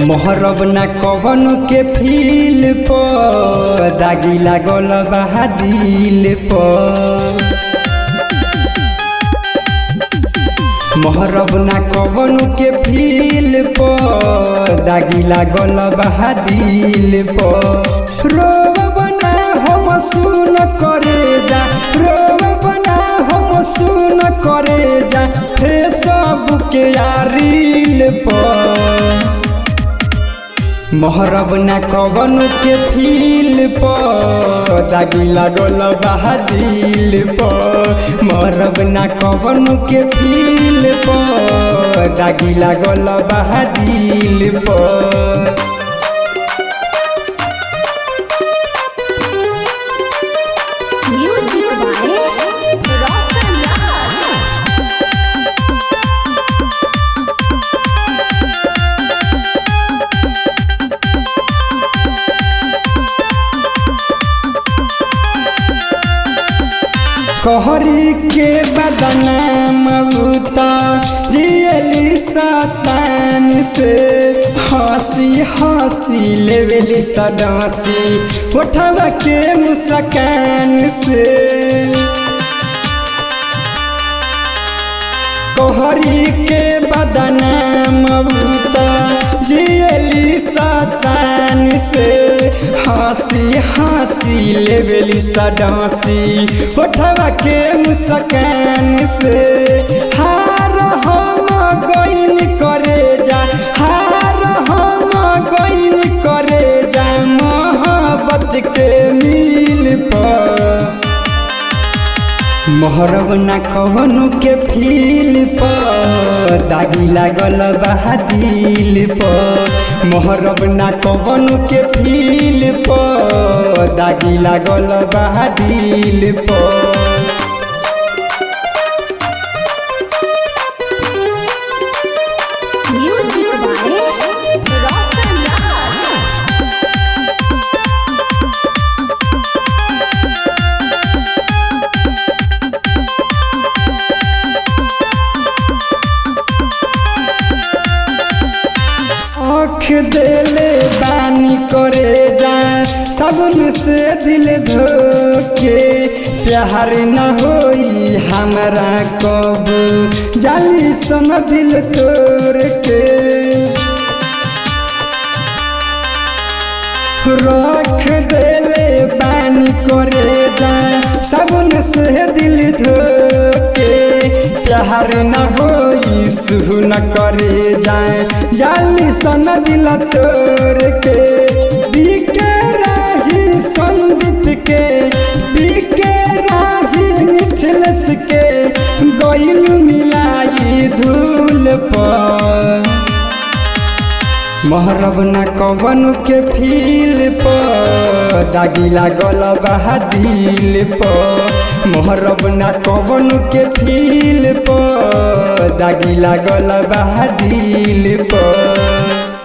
मोहरब ना कवन के फील पर दागी लागल बहा दिल पर मोहरब ना कवन के फील पर दागी लागल बहा दिल पर रोब ना हम सुन करे जा रोब ना हम सुन करे जा फेसबुक या रील पर मोहरब ना कवन के फील पर दागी लागल बहा दिल पर मोहरब ना कवन के फील पर दागी लागल बहा दिल पर Music by Roshan Raj. कहरी के बदनाम बूता जियली सस्तान से हंसी हंसी लेवेली सदासी उठवा के मुस्कान से कोहरी के बदनाम बूता जियली सस्तान से हंसी हंसी लेवेली सडासी उठवा के मुस्कान से हार हम गईन करे जा हार हम गईन करे जा मोहब्बत के मिल पर मोहरब ना कवनो के फील पर दागी लागल बहा दिल पर मोहरब ना कवनो के फील पर दागी लागल बहा दिल पर Music by Roshan Raj. आँख देले बानी करे जा सबन से दिल धोके प्यार न होई हमारा कब जाली सन दिल तोड़ के रख देले बानी करे जा सबन से दिल धोके प्यार न होई सुह न करे जाए जाली सन दिल तोड़ के बिके राही संदीप के बिके राही मिथिलेश के गइल मिलाई धूल पर मोहरब ना कवन के फील पर दागी लागल बहा दिल पर मोहरब ना कवन के फील पर दागी लागल बहा दिल पर